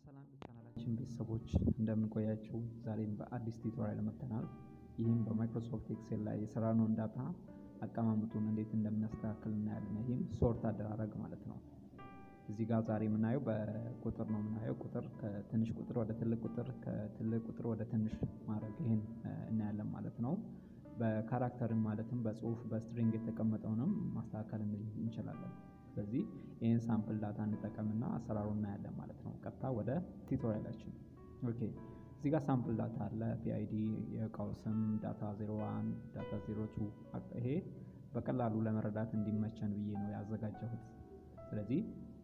ሰላም የቻናላችን ቤተሰቦች እንደምንቆያችሁ ዛሬም በአዲስ ቱቶሪያል መጥተናል። ይህም በማይክሮሶፍት ኤክሴል ላይ የሰራነውን ዳታ አቀማመጡን እንዴት እንደምናስተካክል እናያለን። ይህም ሶርት አደራረግ ማለት ነው። እዚህ ጋር ዛሬ የምናየው በቁጥር ነው የምናየው ቁጥር ከትንሽ ቁጥር ወደ ትልቅ ቁጥር ከትልቅ ቁጥር ወደ ትንሽ ማድረግ ይህን እናያለን ማለት ነው። በካራክተርም ማለትም በጽሁፍ በስትሪንግ የተቀመጠውንም ማስተካከል እንችላለን። ስለዚህ ይህን ሳምፕል ዳታ እንጠቀምና አሰራሩ እናያለን ማለት ነው። ቀጥታ ወደ ቱቶሪያላችን ኦኬ። እዚህ ጋር ሳምፕል ዳታ አለ። ፒአይዲ፣ የእቃው ስም፣ ዳታ 01፣ ዳታ 02 ይሄ በቀላሉ ለመረዳት እንዲመቸን ብዬ ነው ያዘጋጀሁት። ስለዚህ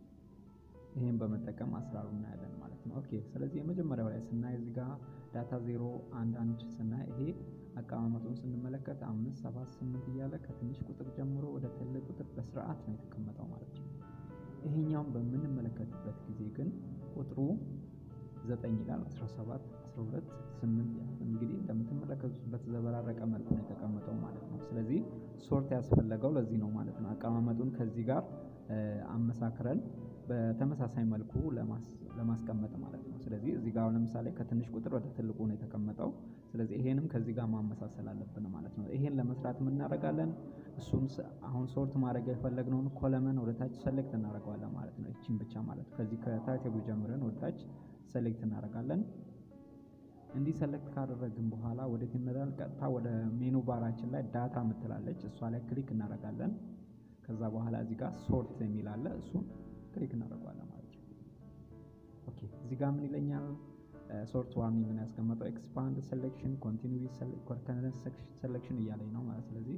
ይህን በመጠቀም አሰራሩ እናያለን ማለት ነው። ኦኬ ስለዚህ የመጀመሪያው ላይ ስናይ እዚህ ጋር ዳታ 0 1 1 ስናይ ይሄ አቀማመጡን ስንመለከት አምስት ሰባት ስምንት እያለ ከትንሽ ቁጥር ጀምሮ ወደ ትልቅ ቁጥር በስርዓት ነው የተቀመጠው ማለት ነው። ይሄኛውን በምንመለከትበት ጊዜ ግን ቁጥሩ ዘጠኝ ይላል 17 12 8 እንግዲህ እንደምትመለከቱት በተዘበራረቀ መልኩ ነው የተቀመጠው ማለት ነው። ስለዚህ ሶርት ያስፈለገው ለዚህ ነው ማለት ነው። አቀማመጡን ከዚህ ጋር አመሳክረን በተመሳሳይ መልኩ ለማስቀመጥ ማለት ነው። ስለዚህ እዚህ ጋር ለምሳሌ ከትንሽ ቁጥር ወደ ትልቁ ነው የተቀመጠው። ስለዚህ ይሄንም ከዚህ ጋር ማመሳሰል አለብን ማለት ነው። ይሄን ለመስራት የምናደርጋለን እሱም አሁን ሶርት ማድረግ የፈለግነውን ኮለመን ወደ ታች ሰሌክት እናደርገዋለን ማለት ነው። ይቺን ብቻ ማለት ነው። ከዚህ ከታይቴቡ ጀምረን ወደ ታች ሰሌክት እናደርጋለን። እንዲህ ሰሌክት ካደረግን በኋላ ወዴት እንሄዳለን? ቀጥታ ወደ ሜኑ ባራችን ላይ ዳታ ምትላለች እሷ ላይ ክሊክ እናደርጋለን። ከዛ በኋላ እዚህ ጋር ሶርት የሚል አለ እሱን ክሊክ እናደርገዋለን ማለት ነው። ኦኬ እዚህ ጋር ምን ይለኛል? ሶርት ዋርኒንግ ነው ያስቀመጠው። ኤክስፓንድ ሴሌክሽን ኮንቲኒዩስ ከረንት ሴሌክሽን እያለኝ ነው ማለት ስለዚህ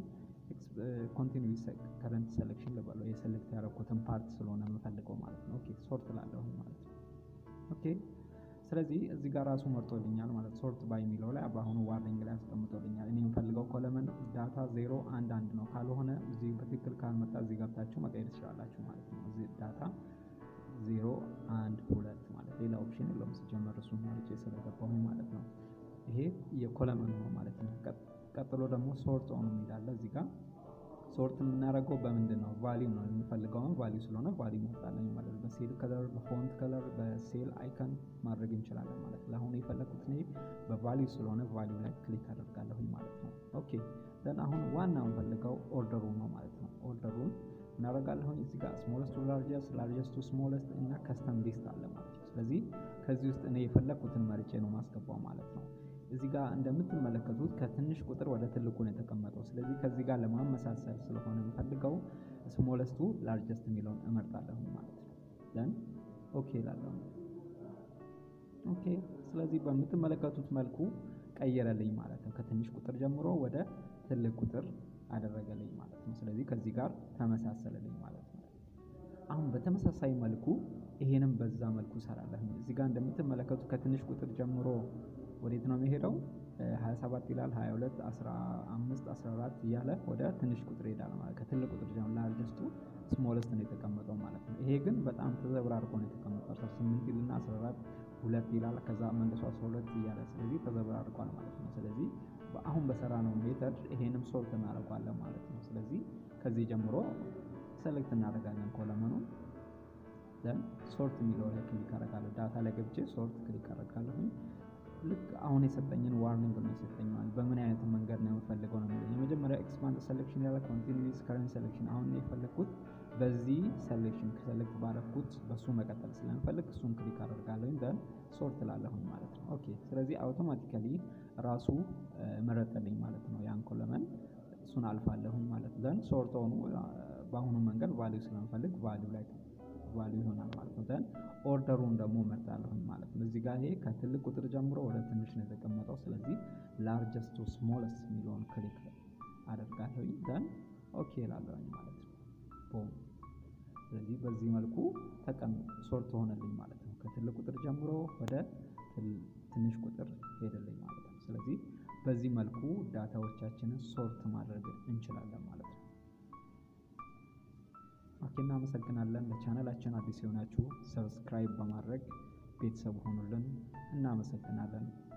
ኮንቲኒዩስ ከረንት ሴሌክሽን ልበለው የሴሌክት ያደረኩትን ፓርት ስለሆነ የምፈልገው ማለት ነው። ኦኬ ሶርት ላለሁ ማለት ነው። ኦኬ ስለዚህ እዚህ ጋር ራሱ መርጦልኛል ማለት ሶርት ባይ የሚለው ላይ በአሁኑ ዋርኒንግ ላይ አስቀምጦልኛል። እኔ የምፈልገው ኮለመን ዳታ ዜሮ አንድ አንድ ነው። ካልሆነ እዚህ በትክክል ካልመጣ እዚህ ገብታችሁ መቀየር ትችላላችሁ ማለት ነው። እዚህ ዳታ ዜሮ አንድ ሁለት ማለት ሌላ ኦፕሽን የለውም። ሲጀመር እሱ መርጬ ስለገባሁኝ ማለት ነው። ይሄ የኮለመን ነው ማለት ነው። ቀጥሎ ደግሞ ሶርት ኦን የሚላለ እዚህ ጋር ሶርት የምናደርገው በምንድን ነው? ቫሊዩ ነው የምንፈልገውን ቫሊዩ ስለሆነ ቫሊዩ መርጣለኝ ማለት ነው። በሴል ከለር፣ በፎንት ከለር፣ በሴል አይከን ማድረግ እንችላለን ማለት ነው። አሁን የፈለግኩት እኔ በቫሊዩ ስለሆነ ቫሊዩ ላይ ክሊክ አደርጋለሁኝ ማለት ነው። ኦኬ ዘን አሁን ዋና የምፈልገው ኦርደሩ ነው ማለት ነው። ኦርደሩን እናደርጋለሁኝ እዚህ ጋር ስሞለስት ቱ ላርጀስት፣ ላርጀስት ቱ ስሞለስት እና ከስተም ሊስት አለ ማለት ነው። ስለዚህ ከዚህ ውስጥ እኔ የፈለግኩትን መርጬ ነው ማስገባው ማለት ነው። እዚህ ጋር እንደምትመለከቱት ከትንሽ ቁጥር ወደ ትልቁ ነው የተቀመጠው። ስለዚህ ከዚህ ጋር ለማመሳሰል ስለሆነ የምፈልገው ስሞለስቱ ላርጀስት የሚለውን እመርጣለሁ ማለት ነው። ደን ኦኬ እላለሁ። ኦኬ ስለዚህ በምትመለከቱት መልኩ ቀየረልኝ ማለት ነው። ከትንሽ ቁጥር ጀምሮ ወደ ትልቅ ቁጥር አደረገልኝ ማለት ነው። ስለዚህ ከዚህ ጋር ተመሳሰለልኝ ማለት ነው። አሁን በተመሳሳይ መልኩ ይሄንም በዛ መልኩ እሰራለሁ። እዚህ ጋር እንደምትመለከቱት ከትንሽ ቁጥር ጀምሮ ወዴት ነው የሚሄደው? 27 ይላል 22 15 14 እያለ ወደ ትንሽ ቁጥር ይሄዳል ማለት ከትልቅ ቁጥር ጀምሮ ላርጀስቱ ስሞለስት ነው የተቀመጠው ማለት ነው። ይሄ ግን በጣም ተዘብራርቆ ነው የተቀመጠው 18 ይልና 14 ሁለት ይላል ከዛ መልሶ 12 እያለ ስለዚህ ተዘብራርቋል ማለት ነው። ስለዚህ አሁን በሰራ ነው ሜተድ ይሄንም ሶርት እናደርጓለን ማለት ነው። ስለዚህ ከዚህ ጀምሮ ሰሌክት እናደርጋለን ኮለመኑን ዘን ሶርት የሚለው ላይ ክሊክ አደርጋለሁ። ዳታ ላይ ገብቼ ሶርት ክሊክ አደርጋለሁኝ። ልክ አሁን የሰጠኝን ዋርኒንግ ነው የሰጠኝ ማለት በምን አይነት መንገድ ነው የምፈልገው ነው የሚለው። የመጀመሪያ ኤክስፓንድ ሴሌክሽን ያለ ኮንቲኒዩስ ከረንት ሴሌክሽን አሁን የፈለግኩት በዚህ ሴሌክሽን ከሴሌክት ባረኩት በሱ መቀጠል ስለምፈልግ እሱን ክሊክ አደርጋለሁኝ ደን ሶርት ላለሁኝ ማለት ነው። ኦኬ ስለዚህ አውቶማቲካሊ ራሱ መረጠልኝ ማለት ነው። ያን ኮለመን እሱን አልፋለሁኝ ማለት ደን ሶርት ሆኑ በአሁኑ መንገድ ቫሊዩ ስለምፈልግ ቫሊዩ ላይ ቫሊዩ ይሆናል ማለት ነው። ደን ኦርደሩን ደግሞ መርጣለሁኝ ማለት ነው። እዚህ ጋር ይሄ ከትልቅ ቁጥር ጀምሮ ወደ ትንሽ ነው የተቀመጠው። ስለዚህ ላርጀስት ቱ ስሞለስት የሚለውን ክሊክ አደርጋለሁኝ ደን ኦኬ እላለሁኝ ማለት ነው። ቦም ስለዚህ በዚህ መልኩ ተቀም ሶርት ሆነልኝ ማለት ነው። ከትልቅ ቁጥር ጀምሮ ወደ ትንሽ ቁጥር ሄደልኝ ማለት ነው። ስለዚህ በዚህ መልኩ ዳታዎቻችንን ሶርት ማድረግ እንችላለን ማለት ነው። ኦኬ እናመሰግናለን። ለቻናላችን አዲስ የሆናችሁ ሰብስክራይብ በማድረግ ቤተሰብ ሆኑልን። እናመሰግናለን።